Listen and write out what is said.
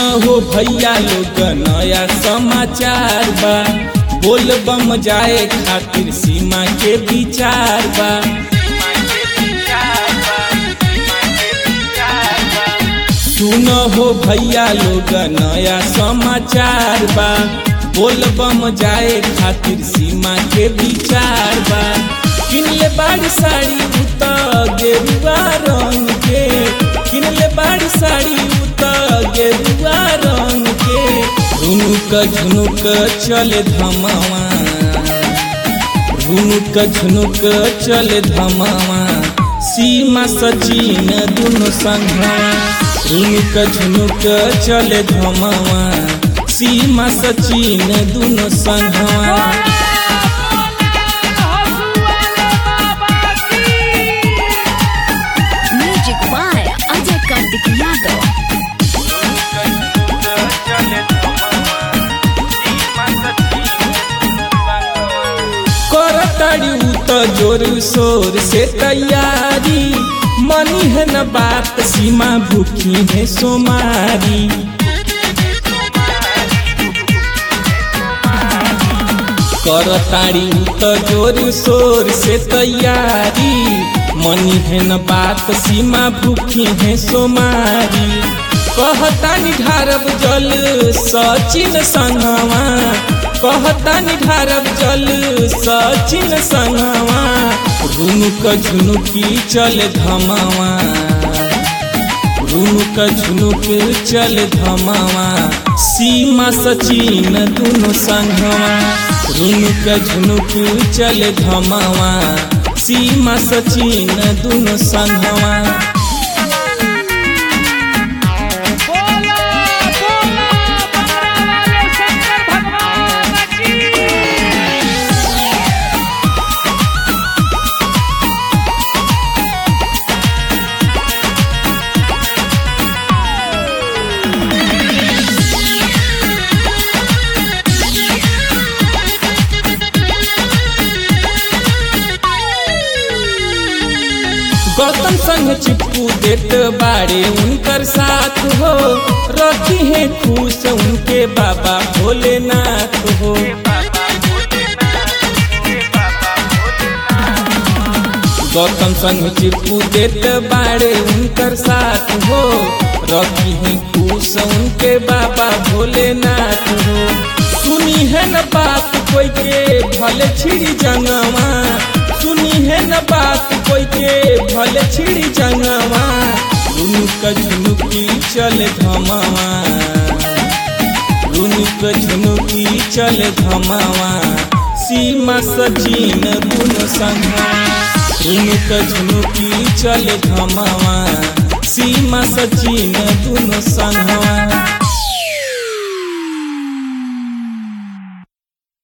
हो भैया लोग नया समाचार बा बोल बम जाए खातिर सीमा के विचार बा सुन हो भैया लोग नया समाचार बा बोल बम जाए खातिर सीमा के विचार बा किनले बाड़ी साड़ी उत गेरुआ रंग के किनले बाड़ी साड़ी उत गेरुआ रंग के रुनुक झुनुक चले धमावा रुनुक झुनुक चले धमावा सीमा सचिन दुनो संघवा रुनुक झुनुक चले धमावा सीमा सचिन दुनो संघवा Music by Ajay Kartik Yadav. करताड़ी उत जोर शोर से तैयारी मनी है न बात सीमा भूखी है सोमारी करताड़ी उत जोर शोर से तैयारी मनी है न बात सीमा भूखी है सोमारी कहतानी ढारब जल सचिन संगवा कहतानी ढारब जल सचिन संगवा रुनुक झुनुकी चल धमावा रुनुक झुनुक चल धमावा सीमा सचिन दुनो संगवा रुनुक झुनुक चल धमावा सीमा सचिन दुनो संगवा बोला बोला बंगरा वाले शंकर भगवान की गौतम संग चिप्पू देत बाड़े उनकर साथ हो रखी है खुश उनके बाबा भोलेनाथ हो गौतम संग चिप्पू देत बाड़े उनकर साथ हो रखी है खुश उनके बाबा भोलेनाथ हो सुनी है न बात कोई के भले छिड़ी जंगवा सुनी है न बात कोई के भले छिड़ी जंगवा रुनुक झुनुकी चले धमावा रुनुक झुनुकी चले धमावा सीमा सचिन दुनो संघवा रुनुक झुनुकी चले धमावा सीमा सचिन दुनो संघवा